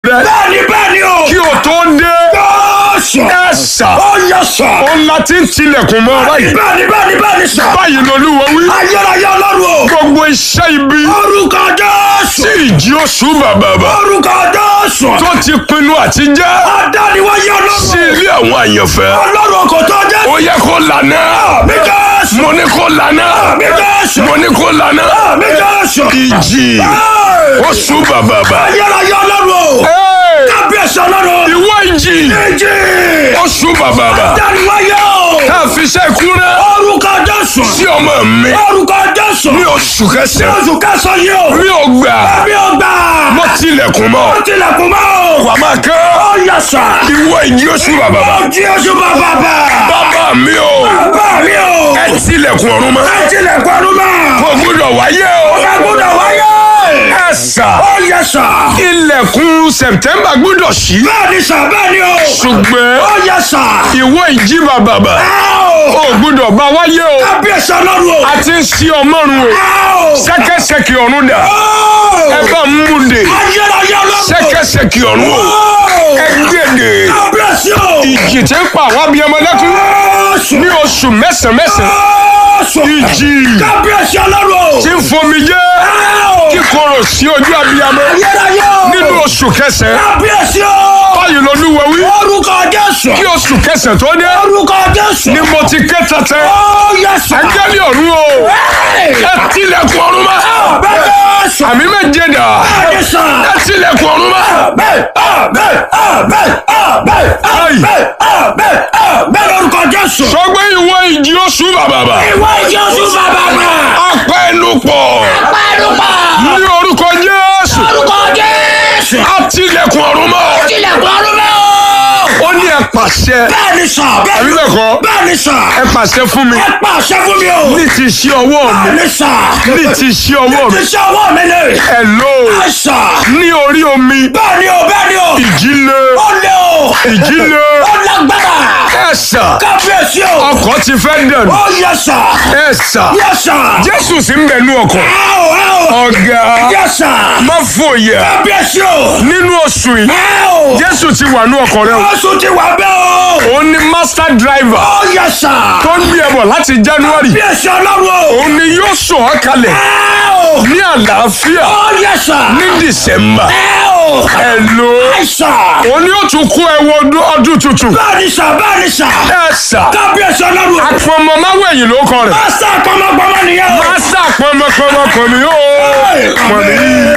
bẹ bẹ́ẹ̀ni bẹ́ẹ̀ni o. kí o tó dé Jésù. ẹ sà Ó yẹ sà. òun la ti ń tilẹ̀kùn mọ́ báyìí Bẹ́ẹ̀ni bẹ́ẹ̀ni bẹ́ẹ̀ni sà. báyìí lolúwa wí Ayérayé ọlọ́run o. gbogbo iṣẹ́ ibi Orúkọ Jésù. tí ìjì oṣù bàbàbà Orúkọ Jésù. tó ti pinnu àti jẹ́ Adániwáyé sí ọlọ́run. ilé àwọn àyànfẹ́ Ọlọ́run kò tó jẹ́. ó yẹ kó lànà Mi Jésù. mo ní kó lànà Mi Jésù. mo ní kó lànà Mi Jésù. ìjì Hey! oṣù bàbàbà Ayérayé ọlọ́run o. Hey! Kábíyèsí ọlọ́run. ìwọ ìjì Ìjì. oṣù bàbàbà Adániwáyé o. tá a fi ṣe kúrẹ́ Orúkọ Jésù. sí ọmọ mi Orúkọ Jésù. ní oṣù kẹsàn-án Oṣù kẹsàn-án yìí o. mi ò gbà Mi ò gbà. mo tilẹ̀kùn mọ́ Ó tilẹ̀kùn mọ́ o. wà máa kán Ó yẹ sà. ìwọ ìjì oṣù bàbàbà Ó jí oṣù bàbà bà. bàbá mi ò Bàbá mi o. ẹ tilẹ̀kùn ọ̀run mọ́ Ẹ tilẹ̀kùn ọdún mọ́. kò gbúdọ̀ wáyé o Ẹ gbọ́dọ̀ wáyé. ẹ sà Ó yẹ sà. ilẹ̀kùn sẹ̀pítẹ́mbà gbúdọ̀ ṣí Bẹ́ẹ̀ni sà bẹ́ẹ̀ni o. ṣùgbọ́n Ó yẹ sà. ìwọ ìjì bàbàbà Ẹ o. ò gbúdọ̀ bá wáyé o Kábíyèsí ọlọ́run o. a ti ń ṣí ọmọrun o Ẹ o. ṣẹ́kẹ́ṣẹkì ọ̀run dà Ó. ẹ bá mú de Ayérayé ọlọ́run. ṣẹ́kẹ́ṣẹkì ọ̀run o Ó. ẹ gbèdè Kábíyèsí o. ìjì tí ń pa àwọn abiyamọ lẹ́kún Jésù. ní oṣù mẹ́sàn-án mẹ́sàn-án Jésù. ìjì Kábíyèsí ọlọ́run o. tí ń fomi jẹ́ Ẹ o. kíkorò sí ojú abiyamọ Ayérayé o. nínú oṣù kẹsàn-án Kábíyèsí o. báyìí lolúwa wí Orúkọ Jésù. kí oṣù kẹsàn-án tó dé Orúkọ Jésù. ni mo ti ké tẹ́tẹ́ Ó yẹ sà. áńgẹ́lì ọ̀run o Ẹ. ẹ tilẹ̀kùn ọ̀run mọ́ Bẹ́ẹ̀ Jésù. àmì méje dà Bẹ́ẹ̀ni sà. ẹ tilẹ̀kùn ọ̀run mọ́ Bẹ́ẹ̀ bẹ́ẹ̀ bẹ́ẹ̀ bẹ́ẹ̀ bẹ́ẹ̀ bẹ́ẹ̀ bẹ́ẹ̀ lórúkọ Jésù. sọgbẹ́ ìwọ ìjì oṣù bàbàbà Ìwọ Jésù bàbá mi. apẹnupọ̀ Pẹ́ẹ́dùpá. ní orúkọ Jésù Orúkọ Jésù. á tilẹ̀kùn ọ̀run mọ́ Tilẹ̀kùn ọdún mẹ́ o. ó ní ẹ pàṣẹ Bẹ́ẹ̀ni sà. àbí bẹ́ẹ̀ kọ́ Bẹ́ẹ̀ni sà. ẹ pàṣẹ fún mi Ẹ pàṣẹ fún mi o. ní ti ṣí ọwọ́ mi Bẹ́ẹ̀ni sà. ní ti ṣí ọwọ́ mi Iṣẹ́ ọwọ́ mi ni. ẹ lò ó Ẹ sà. ní orí omi Bẹ́ẹ̀ni o bẹ́ẹ̀ni o. ìjì le Ó lé o. ìjì le Ó lágbára. ẹ sà Kábíyèsí o. ọkọ̀ ti fẹ́ dẹ̀nu Ó yẹ sà. ẹ sà Yẹ sà. Jésù sì ń bẹ nú ọkọ̀ Ẹ o ẹ o. ọ̀gá Yẹ sà. má fòyà Kábíyèsí o. nínú oṣù yìí Ẹ o. Jésù ti wà nú ọkọ̀ rẹ o Oṣù ti wà bẹ́ẹ̀ o. òun ni master driver Ó yẹ sà. tó ń gbé ẹ bọ̀ láti January Kábíyèsí ọlọ́run o. òun ni yóò sọ ọ́ kalẹ̀ Ẹ o. ní àlàáfíà Ó yẹ sà. ní December Ẹ o. ẹ lò ó Ẹ sà. òun ni yóò tún kó ẹ wọ ọdún- ọdún tuntun Bẹ́ẹ̀ni sà bẹ́ẹ̀ni sà. ẹ sà Kábíyèsí ọlọ́run o. àpọ̀mọ̀ máwẹ̀yìn ló kọ rẹ̀ Pásítà pọmọpọmọ nìyẹn o. Master pọ̀mọ̀pọ̀mọ̀ pọ̀mí ó pọ̀mí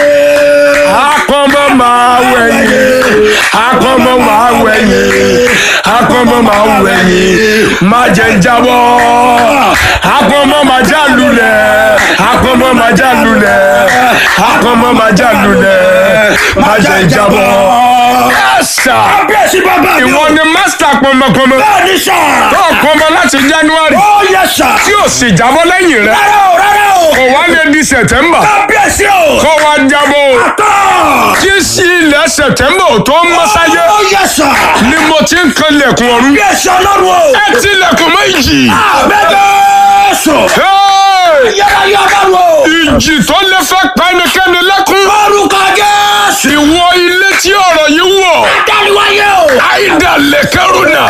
àpọ̀mọ̀ máwẹ̀yìn àpọ̀mọ̀ máwẹ̀yìn àpọ̀mọ̀ máwẹ̀yìn má jẹ́ jábọ́ àpọ̀mọ̀ má já lulẹ̀ àpọ̀mọ̀ má já lulẹ̀ àpọ̀mọ̀ má já lulẹ̀ má jẹ́ jábọ́. Ẹ̀sà Kábíyèsí bàbá mi o. ìwọ ni master pọ̀mọ̀pọ̀mọ̀ Bẹ́ẹ̀ni sà. tó pọ̀mọ̀ láti January Ó yẹ sà. tí ò sì jábọ́ lẹ́yìn rẹ̀ Rárá o rárá o. kò wá lè di September Kábíyèsí o. kó wá jábọ́ o. Tọ́. tí sí ilẹ̀ September ò tó ń mọ́ sáyé Ó yẹ sà. ni mo ti ń kan lẹ̀kùn ọ̀run Kábíyèsí ọlọ́run o. ẹ ti lẹ̀kùn méjì Àbẹ́jọ́sọ. Hey! Yàrá yọ ọlọ́run o. ìjì tó lè fẹ́ pa ẹnikẹ́ni lẹ́kún Orúkọ Jésù. ìwọ ilé tí ọ̀rọ̀ yìí wọ̀ Dániwáyé o. àìdá lẹ́kẹ́rùnà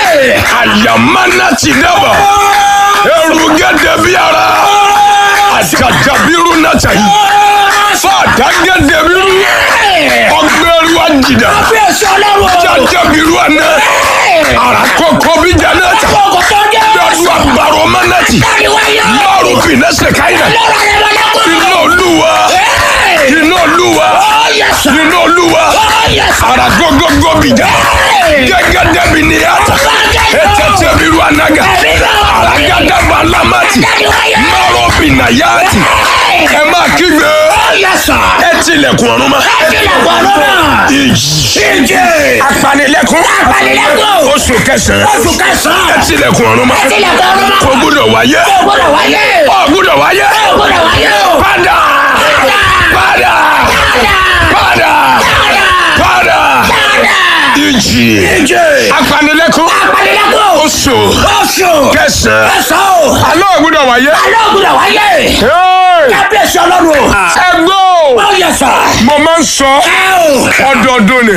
àyàmánà ti dábà ẹrù gẹ́gẹ́ bí ara àjàjàbírú náà tàyí fàdá gẹ́gẹ́ bí rú ọgbẹ́rú àjìdá Kábíyèsí ọlọ́run o. jàjàbírú àná àràkọ́kọ́ bí jàná tà Kókò tó jẹ́. lọ́dún àgbàrò mánàtì Dániwáyé o. márùn fìnẹ́sẹ̀ káyìnà Lọ́rọ̀ rẹ̀ wọlé kó. iná olúwa iná olúwa Ó yẹ sà. iná olúwa Ó yẹ sà. àràgọ́gọ́gọ́ bìjà gẹ́gẹ́ dẹ́bi ní yàtà ètètè bírú ànágà àràgàdàbà lámàtì Dániwáyé. márùn fìnà yàtì ẹ máa kígbe Ó yẹ sà. ẹ tilẹ̀kùn ọ̀run ma Tilẹ̀kùn ọdún náà. ìjì Ìjì. apanilẹ́kùn Apanilẹ́kùn. oṣù kẹsàn-án Oṣù kẹsàn-án. ẹ tilẹ̀kùn ọ̀run ma Tilẹ̀kùn ọdún náà. kò gbúdọ̀ wáyé Ó gbọ́dọ̀ wáyé. ó gbúdọ̀ wáyé Ó gbọ́dọ̀ wáyé o. padà padà padà padà ìjì Ìjì. apanilẹ́kùn Apanilẹ́kùn. oṣù Oṣù. kẹsàn-án Kẹsàn-án o. alọ́ ò gbúdọ̀ wáyé Alẹ́ ò gbọ́dọ̀ wáyé. Hey! Kábíyèsí ọlọ́run o. ẹ gbọ́ Ó yẹ sà. mo máa ń sọ Ẹ o. ọdọọdún ni